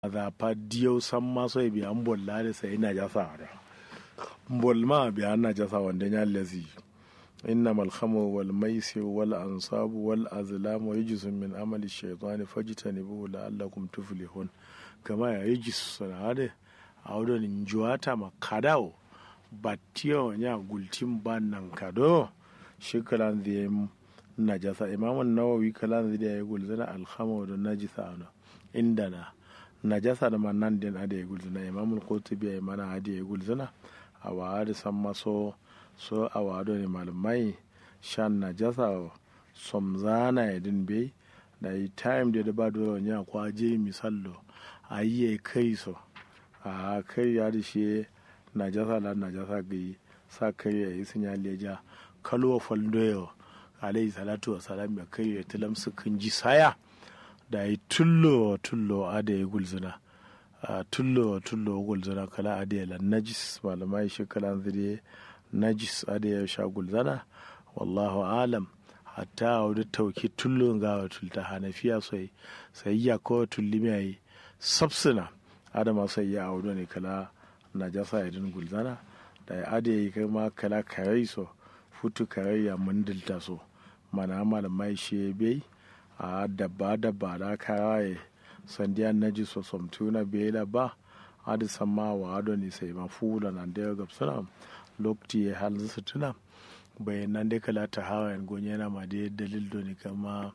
za pa diyo san ma so bi an bolla da sai na jasa da bol ma bi an na jasa wanda ya lazi إنما الخمر والميسر والأنصاب والأزلام رجس من عمل الشيطان فاجتنبوه لعلكم تفلحون كما يجس هذا أولا نجواتا مكاداو batiyo nya gultin ban nan kado shi kalan zai najasa imamun nawawi kalan zai ya gulzana alhama da najisa ana inda na najasa da man din ada ya gulzana imamul qurtubi ya mana ada ya gulzana a wa da san maso so a wado ne malamai shan najasa somzana ya din bai da yi time da da ba dole nya kwaje misallo a yi kai so a kai ya da shi najasa la najasa gai sa kai ya yi sun ya leja kalwa faldoyo alayhi salatu wa salam ya kai ya tilam su kan ji saya da yi tullo tullo a da ya gulzuna tullo tullo gulzuna kala a da ya najis malamai shi kala zire najis a da ya sha gulzana wallahu alam hatta a wadda tauki tullo ga wa tulta hanafiya sai sai ya ko tulli mai sabsuna adama sai ya audo ne kala najasa ya din gulzana da ya ade yi kai ma kala karai so futu karai ya mundilta so mana malamai shi bai a dabba dabba da karaye sandiya naji so somtuna bai da ba adi sama wa ado ne sai ma fula nan da ya gabsuna lokti ya hal su tuna bayan nan dai kala ta hawa yan gonye na ma dai dalil do ne kama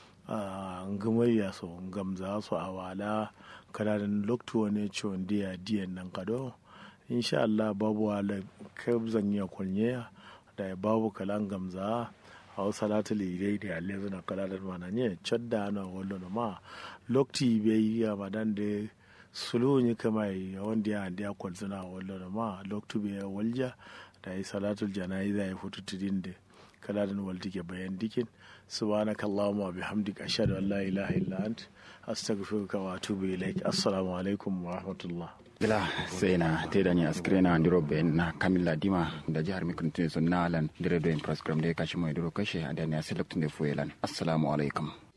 ngamayya so gamza so a wala kala da lokti wani ciwon diya diyan nan kado insha Allah babu wala kabzan ya kunye da babu kalan gamza a wasu salatu lirai da yalle zuna kala da mana ne cadda na wallo na ma lokti bai yi a madan da sulu ne kama yi wanda ya handi ya kwalzuna wallo na ma lokti bai walja da yi salatul jana'iza ya fito tudin da kala da walti ke bayan dikin subhanaka allahumma bihamdika ashhadu an la ilaha illa ant astaghfiruka wa atubu ilaik assalamu alaikum wa rahmatullah gila sai na te da ni askire na ndiro be na kamilla dima da jihar mikrotin sun nalan dire do in program da ya kashi mai duro kashe a da ni a select ne fuelan assalamu alaikum